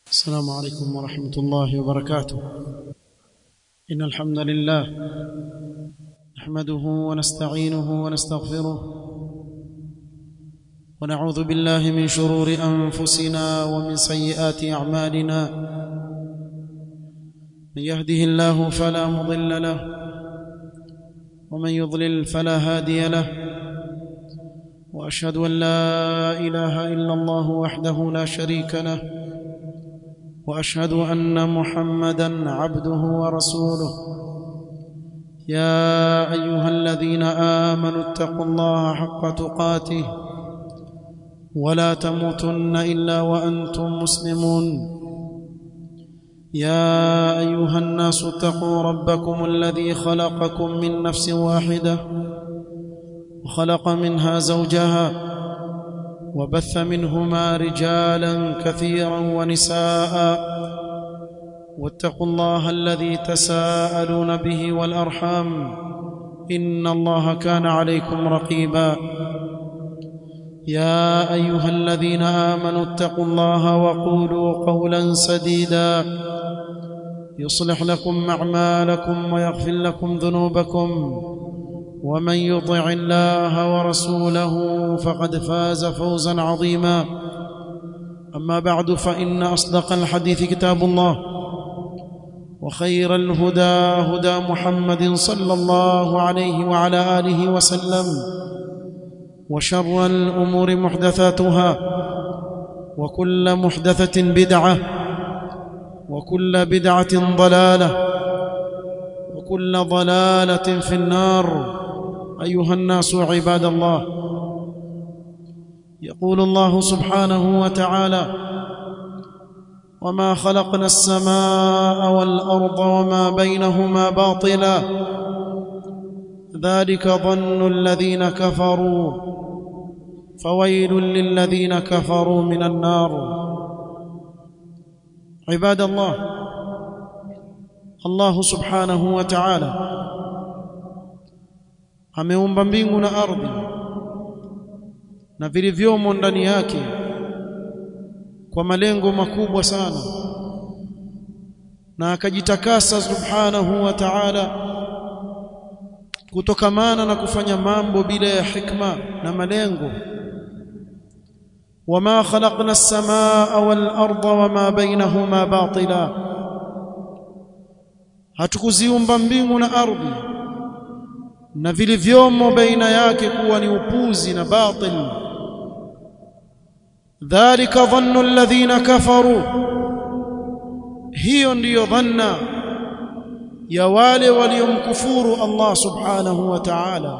السلام عليكم ورحمة الله وبركاته إن الحمد لله نحمده ونستعينه ونستغفره ونعوذ بالله من شرور أنفسنا ومن سيئات أعمالنا من يهده الله فلا مضل له ومن يضلل فلا هادي له واشهد ان لا اله الا الله وحده لا شريك له واشهد ان محمدا عبده ورسوله يا ايها الذين امنوا اتقوا الله حق تقاته ولا تموتن الا وانتم مسلمون يا ايها الناس اتقوا ربكم الذي خلقكم من نفس واحده وخلق منها زوجها وبث منهما رجالا كثيرا ونساء واتقوا الله الذي تساءلون به والارحام ان الله كان عليكم رقيبا يا ايها الذين امنوا اتقوا الله وقولوا قولا سديدا يصلح لكم اعمالكم ويغفر لكم ذنوبكم ومن يطع الله ورسوله فقد فاز فوزا عظيما اما بعد فان اصدق الحديث كتاب الله وخير الهدى هدى محمد صلى الله عليه وعلى اله وسلم وشر الامور محدثاتها وكل محدثه بدعه وكل بدعه ضلاله وكل ضلاله في النار ايها الناس عباد الله يقول الله سبحانه وتعالى وما خلقنا السماء والارض وما بينهما باطلا ذلك ظن الذين كفروا فويل للذين كفروا من النار عباد الله الله سبحانه وتعالى ameumba mbingu na ardhi na vilivyomo ndani yake kwa malengo makubwa sana na akajitakasa subhanahu wa ta'ala kutokamana na kufanya mambo bila ya hikma na malengo wama khalaqna as-samaa wal arda wama bainahuma batila hatukuziumba mbingu na ardhi na vilivyomo baina yake kuwa ni upuzi na batil dhalika dhannu alladhina kafaru hiyo ndiyo dhanna ya wale waliomkufuru Allah subhanahu wa ta'ala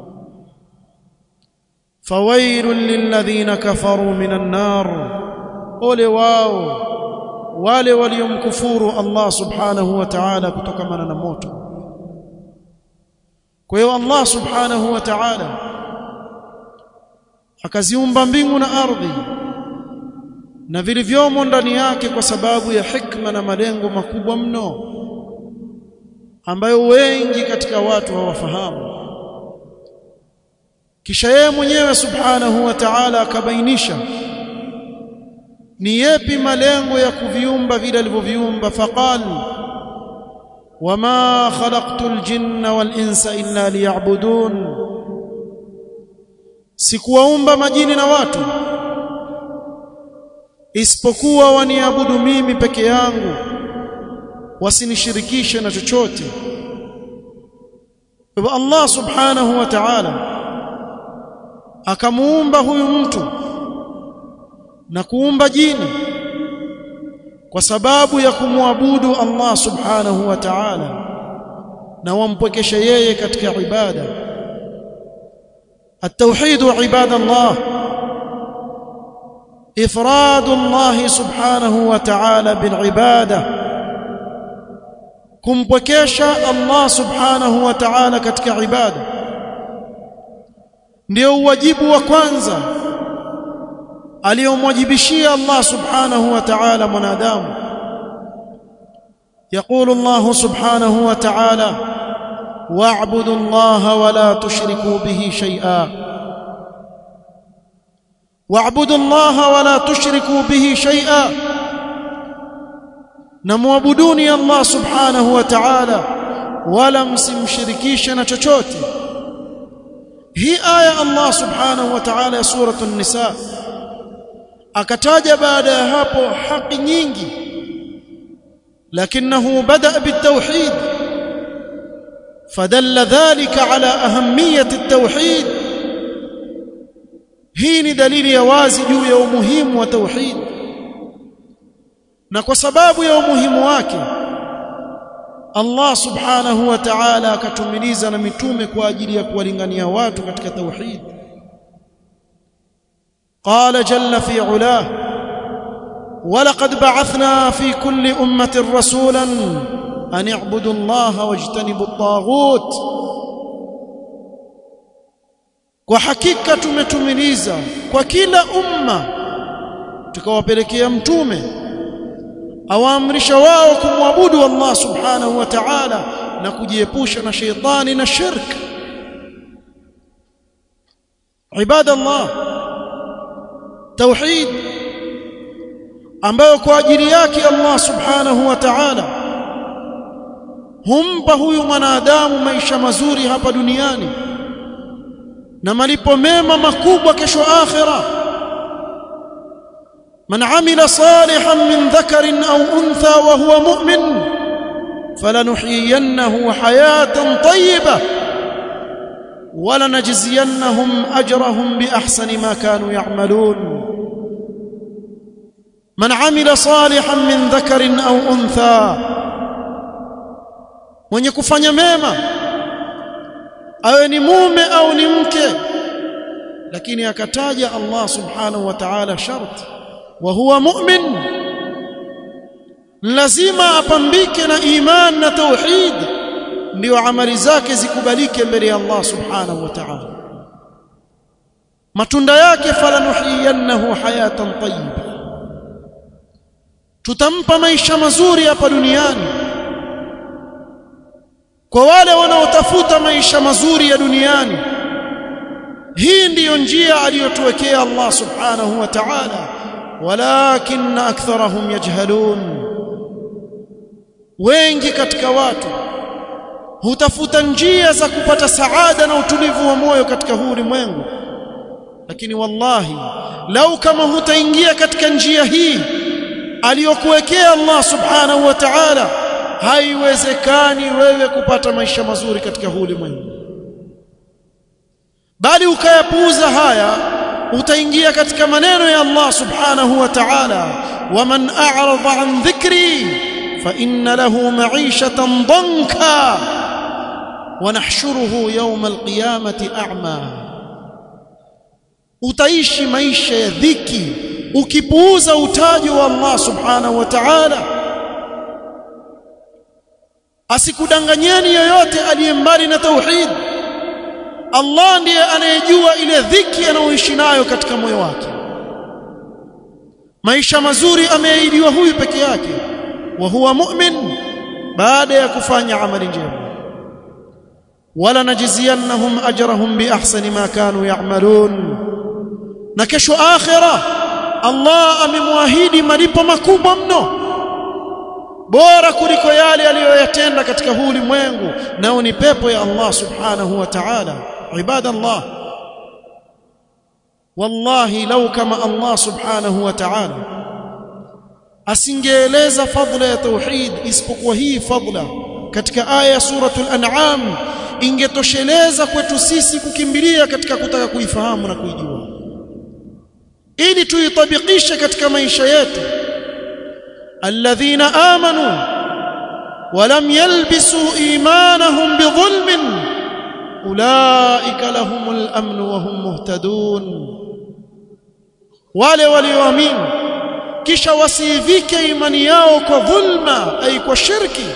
fawailun lilladhina kafaru minan nar ole wao wale waliomkufuru Allah subhanahu wa ta'ala kutokamana na moto kwa hiyo Allah subhanahu wa ta'ala akaziumba mbingu na ardhi na vilivyomo ndani yake kwa sababu ya hikma na malengo makubwa mno ambayo wengi katika watu hawafahamu kisha yeye mwenyewe subhanahu wa ta'ala akabainisha ni yepi malengo ya kuviumba vile alivyoviumba faqala وما خلقت الجن والانس الا ليعبدون sikuwaumba majini na watu isipokuwa waniabudu mimi peke yangu wasinishirikishe na chochote kwa Allah subhanahu wa ta'ala akamuumba huyu mtu na kuumba jini kwa sababu ya kumwabudu Allah subhanahu wa ta'ala na wampwekesha yeye katika ibada التوحيد عباد الله افراد الله سبحانه وتعالى بالعباده kumpwekesha Allah subhanahu wa ta'ala katika ibada ndio wajibu wa kwanza aliyomwajibishia Allah subhanahu wa ta'ala mwanadamu يقول الله سبحانه وتعالى واعبدوا الله ولا تشركوا به شيئا واعبدوا الله ولا تشركوا به شيئا na muabuduni Allah subhanahu wa ta'ala wala msimshirikishe na chochote hii aya Allah subhanahu wa ta'ala ya suratul nisa akataja baada ya hapo haki nyingi lakinahu bada bitawhid فدل ذلك على أهمية التوحيد hii ni dalili ya wazi juu ya umuhimu wa tauhid na kwa sababu ya umuhimu wake Allah subhanahu wa ta'ala akatumiliza na mitume kwa ajili ya kuwalingania watu katika tauhid قال جل في علاه ولقد بعثنا في كل أمة رسولا أن اعبدوا الله واجتنبوا الطاغوت kwa hakika tumetumiliza kwa kila umma tukawapelekea mtume awaamrisha wao kumwabudu Allah subhanahu wa ta'ala na kujiepusha na sheitani na shirk ibadallah tauhid ambayo kwa ajili yake Allah subhanahu wa ta'ala humpa huyu mwanadamu maisha mazuri hapa duniani na malipo mema makubwa kesho akhira man amila salihan min dhakarin aw untha wa huwa mu'min falanuhyiyannahu hayatan tayyibah ولنجزينهم اجرهم باحسن ما كانوا يعملون من عمل صالحا من ذكر او انثى mwenye kufanya mema awe ni mume au ni mke lakini akataja Allah subhanahu wa ta'ala shart wa huwa mu'min lazima apambike na iman na tauhid ndio amali zake zikubalike mbele ya Allah subhanahu wa ta'ala matunda yake falanuhiyannahu hayatan tayyiba tutampa maisha mazuri hapa duniani kwa wale wanaotafuta maisha mazuri ya duniani hii ndiyo njia aliyotuwekea Allah subhanahu wa ta'ala walakin aktharahum yajhalun wengi katika watu hutafuta njia za kupata saada na utulivu wa moyo katika huu ulimwengu lakini wallahi lau kama hutaingia katika njia hii aliyokuwekea Allah subhanahu wa ta'ala haiwezekani wewe kupata maisha mazuri katika huu ulimwengu bali ukayapuuza haya utaingia katika maneno ya Allah subhanahu wa ta'ala waman a'rada an dhikri fa inna lahu ma'ishatan danka wa nahshuruhu yawm alqiyamati a'ma utaishi maisha ya dhiki ukipuuza utaji wa Allah subhanahu wa ta'ala asikudanganyeni yoyote aliye mbali na tauhid Allah ndiye anayejua ile dhiki anayoishi nayo katika moyo wake maisha mazuri ameahidiwa huyu peke yake wa huwa mu'min baada ya kufanya amali njema wala najziyannahum ajrahum bi ahsani ma kanu ya'malun na kesho akhira Allah amemwahidi malipo makubwa mno bora kuliko yale aliyoyatenda katika huu ulimwengu nao ni pepo ya Allah subhanahu wa ta'ala ibadallah wallahi lau kama Allah subhanahu wa ta'ala asingeeleza fadla ya tauhid isipokuwa hii fadla katika aya ya suratul an'am ingetosheleza kwetu sisi kukimbilia katika kutaka kuifahamu na kuijua ili tuitabikishe katika maisha yetu alladhina amanu ولم يلبسوا ايمانهم بظلم اولئك لهم الامن وهم مهتدون wale walioamini kisha wasivike imani yao kwa dhulma ay kwa shirki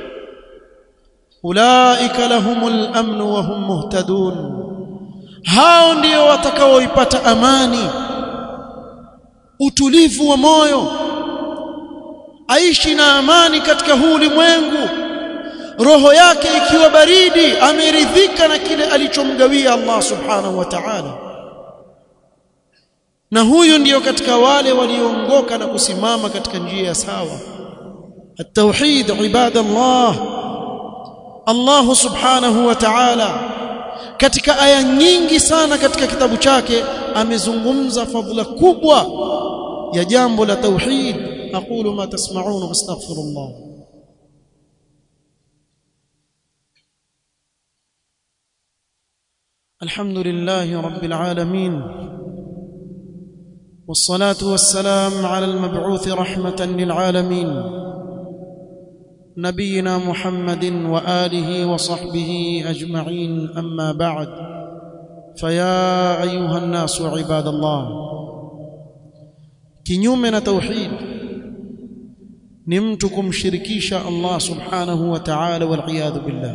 ulaika lahumul amn wa hum muhtadun hao ndio watakaoipata amani utulivu wa moyo aishi na amani katika huu ulimwengu roho yake ikiwa baridi ameridhika na kile alichomgawia Allah subhanahu wa ta'ala na huyu ndiyo katika wale walioongoka na kusimama katika njia ya sawa التوحيد عباد الله الله سبحانه وتعالى katika aya nyingi sana katika kitabu chake amezungumza fadhila kubwa ya jambo la tauhid aqulu ma tasma'un wastaghfirullah الحمد لله رب العالمين والصلاه والسلام على المبعوث رحمه للعالمين نبينا محمد واله وصحبه اجمعين اما بعد فيا ايها الناس عباد الله kinyume na tauhid ni mtu kumshirikisha Allah subhanahu wa ta'ala wal iyad billah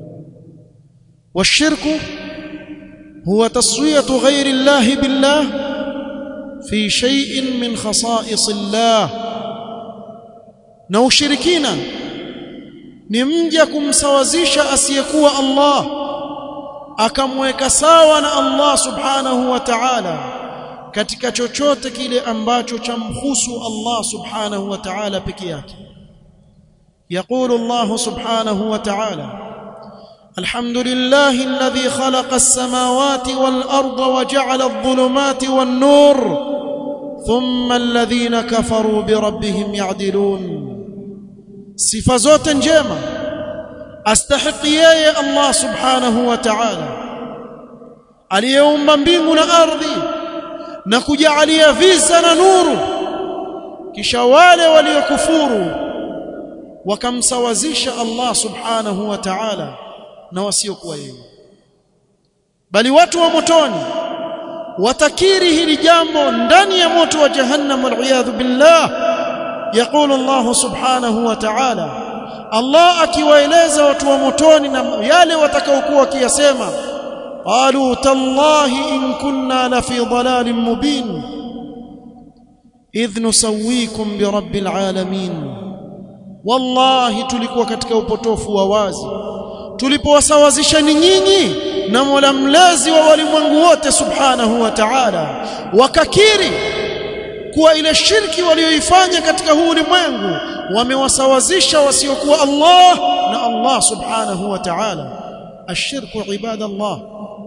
والشرك هو تصويه غير الله بالله في شيء من خصائص الله na ushirikina ni mja kumsawazisha asiyekuwa Allah akamweka sawa na Allah subhanahu wa ta'ala katika chochote kile ambacho chamhusu Allah subhanahu wa ta'ala peke yake يقول الله سبحانه وتعالى الحمد لله الذي خلق السماوات والأرض وجعل الظلمات والنور ثم الذين كفروا بربهم يعدلون sifa zote njema astahiki yeye Allah subhanahu wa ta'ala aliyeumba mbingu na ardhi na kujalia visa na nuru kisha wale waliokufuru wakamsawazisha Allah subhanahu wa ta'ala na wasiokuwa yeye bali watu wa motoni watakiri hili jambo ndani ya moto wa jahannam wal billah يقول الله سبحانه وتعالى الله akiwaeleza watu wa motoni na yale watakaokuwa wakiyasema qalu tallahi in kunna la fi dhalalin mubin idh nusawwikum bi rabbil alamin wallahi tulikuwa katika upotofu wa wazi tulipowasawazisha ni nyinyi na Mola mlezi wa walimwengu wote subhanahu wa ta'ala wakakiri kuwa ile shirki walioifanya katika huu ulimwengu wamewasawazisha wasiokuwa Allah na Allah subhanahu wa ta'ala ashirku ibadallah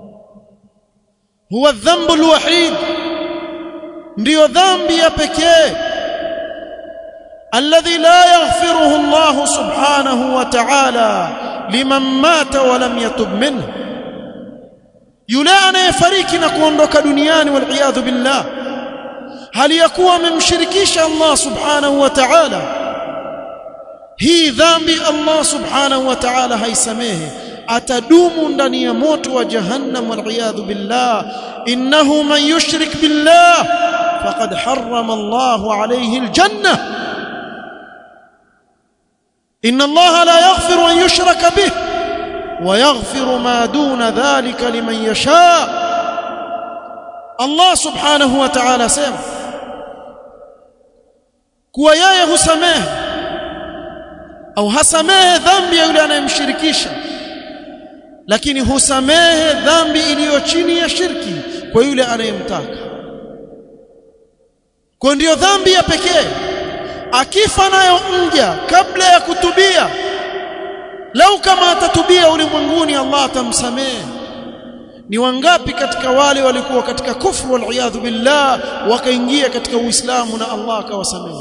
huwa dhambu alwahid ndiyo dhambi ya pekee alladhi la yaghfiruhu Allah subhanahu wa ta'ala liman mata wa lam yatub minhu yule anayefariki na kuondoka duniani wal iyadhu billah hali ya kuwa amemshirikisha Allah subhanahu wa ta'ala hii dhambi Allah subhanahu wa ta'ala haisamehe atadumu ndani ya moto wa jahannam wal iyadhu billah innahu man yushrik billah faqad harrama Allah alayhi aljanna inna Allah la yaghfiru an yushraka bih wa yaghfiru ma duna dhalika liman yasha Allah subhanahu wa ta'ala sema kuwa yeye husamehe au hasamehe dhambi ya yule anayemshirikisha lakini husamehe dhambi iliyo chini ya shirki kwa yule anayemtaka kwa ndiyo dhambi ya pekee akifa nayo mja kabla ya kutubia lau kama atatubia ulimwenguni Allah atamsamehe ni wangapi katika wale walikuwa katika kufru wal billah wakaingia katika uislamu na Allah akawasamehe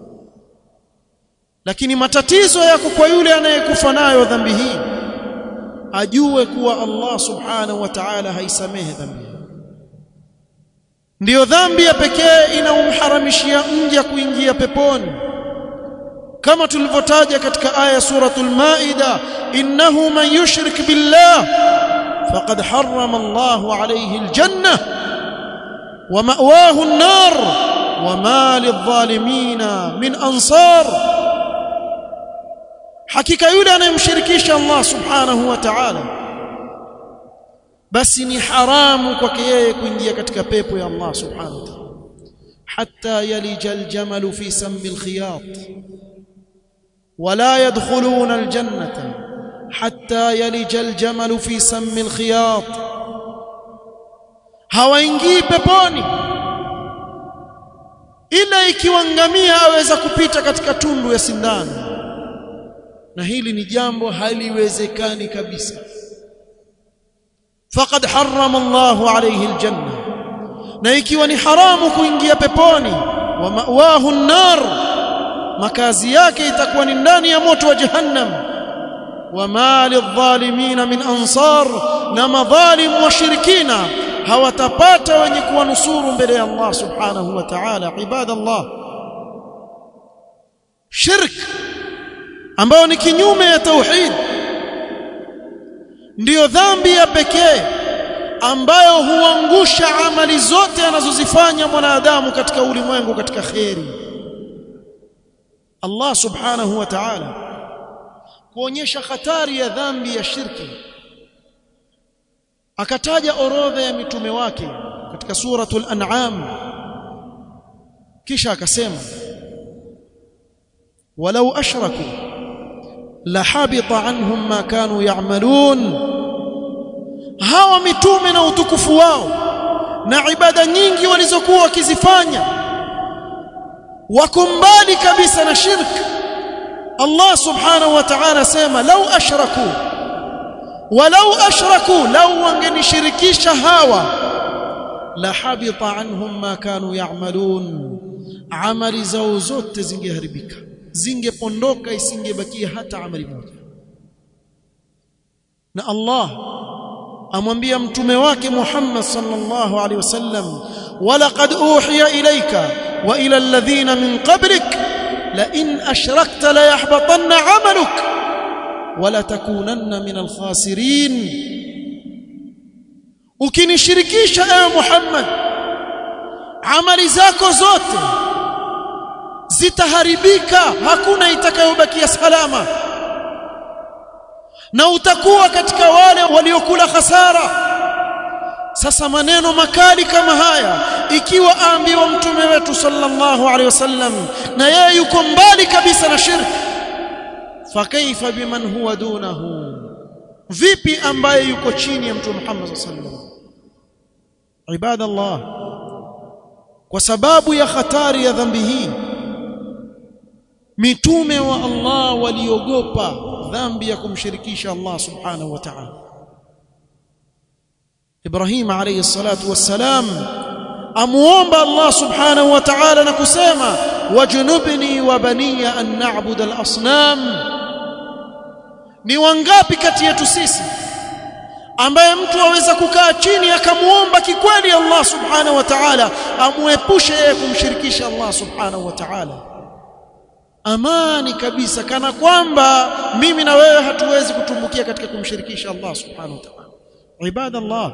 lakini matatizo yako kwa yule anayekufa nayo dhambi hii ajue kuwa Allah subhanahu wa ta'ala haisamehe dhambi ndiyo dhambi ya pekee inaumharamishia mja kuingia peponi kama tulivyotaja katika aya suratul maida innahu man yushrik billah faqad harrama Allahu alayhi aljanna wa ma'wahu an-nar wa ma lidh-dhalimina min ansar hakika yule anayemshirikisha Allah subhanahu wa ta'ala basi ni haramu kwake yeye kuingia katika pepo ya Allah subhanahu wa ta'ala hatta yalija aljamal fi sammi alkhiyat ولا يدخلون الجنة حتى يلج الجمل في سم الخياط hawaingii peponi ila ikiwa ngamia aweza kupita katika tundu ya sindano na hili ni jambo haliwezekani kabisa faqad harrama Allahu alayhi aljanna na ikiwa ni haramu kuingia peponi wa mawahu an-nar makazi yake itakuwa ni ndani ya moto wa jahannam wama lidh-dhalimin min ansar na madhalim washirikina hawatapata wenye kuwanusuru mbele ya Allah subhanahu wa ta'ala ibadallah shirk ambayo ni kinyume ya tauhid ndiyo dhambi ya pekee ambayo huangusha amali zote anazozifanya mwanadamu katika ulimwengu katika kheri Allah subhanahu wa ta'ala kuonyesha hatari ya dhambi ya shirki akataja orodha ya mitume wake katika suratul an'am kisha akasema walau ashraku lahabita anhum ma kanu ya'malun hawa mitume na utukufu wao na ibada nyingi walizokuwa wakizifanya wako mbali kabisa na shirki Allah subhanahu wa ta'ala sema lau ashraku walau ashraku lau wangenishirikisha hawa la habita anhum ma kanu ya'malun amali zao zote zingeharibika zingepondoka isingebakia hata amali moja na Allah amwambia mtume wake Muhammad sallallahu alaihi wasallam walaqad uhiya ilayka wa ila alladhina min qablik la in ashrakta la yahbatanna 'amaluk wa la takunanna min al-khasirin ukinishirikisha ewe Muhammad amali zako zote zitaharibika hakuna itakayobakia salama na utakuwa katika wale waliokula hasara sasa maneno makali kama haya ikiwa aambiwa mtume wetu sallallahu alaihi wasallam na yeye yuko mbali kabisa na shirki fakaifa biman huwa dunahu vipi ambaye yuko chini ya mtume Muhammad sallallahu alaihi wasallam ibadallah kwa sababu ya hatari ya dhambi hii mitume wa Allah waliogopa dhambi ya kumshirikisha Allah subhanahu wa ta'ala Ibrahim alayhi salatu wassalam amuomba Allah subhanahu wa ta'ala na kusema wajnubni wa baniya an na'budu al-asnam ni wangapi kati yetu sisi ambaye mtu aweza kukaa chini akamuomba kikweli Allah subhanahu wa ta'ala amuepushe yeye kumshirikisha Allah subhanahu wa ta'ala amani kabisa kana kwamba mimi na wewe hatuwezi kutumbukia katika kumshirikisha Allah subhanahu wa ta'ala ibadallah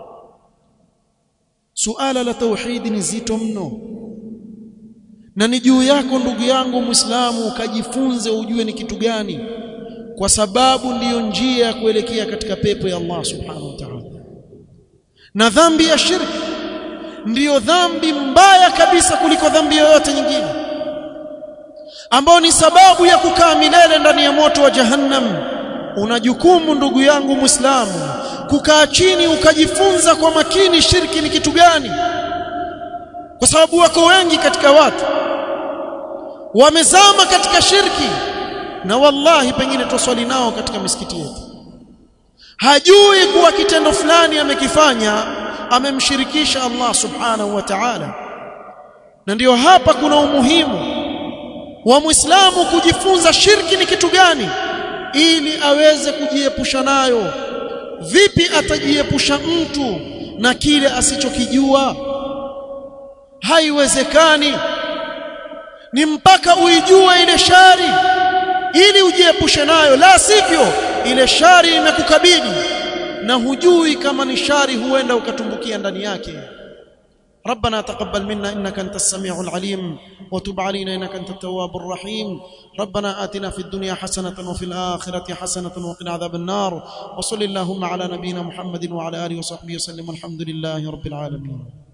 suala la tauhid ni zito mno na ni juu yako ndugu yangu muislamu ukajifunze ujue ni kitu gani kwa sababu ndiyo njia ya kuelekea katika pepo ya Allah subhanahu wa ta'ala na dhambi ya shirki ndiyo dhambi mbaya kabisa kuliko dhambi yoyote nyingine ambao ni sababu ya kukaa milele ndani ya moto wa jahannam una jukumu ndugu yangu muislamu kukaa chini ukajifunza kwa makini shirki ni kitu gani kwa sababu wako wengi katika watu wamezama katika shirki na wallahi pengine tuswali nao katika misikiti yetu hajui kuwa kitendo fulani amekifanya amemshirikisha Allah subhanahu wa ta'ala na ndiyo hapa kuna umuhimu wa Muislamu kujifunza shirki ni kitu gani ili aweze kujiepusha nayo vipi atajiepusha mtu na kile asichokijua haiwezekani ni mpaka uijue ile shari ili ujiepushe nayo la sivyo ile shari imekukabili na hujui kama ni shari huenda ukatumbukia ndani yake ربنا تقبل منا انك انت السميع العليم وتب علينا انك انت التواب الرحيم ربنا آتنا في الدنيا حسنه وفي الاخره حسنه وقنا عذاب النار وصل اللهم على نبينا محمد وعلى اله وصحبه وسلم والحمد لله رب العالمين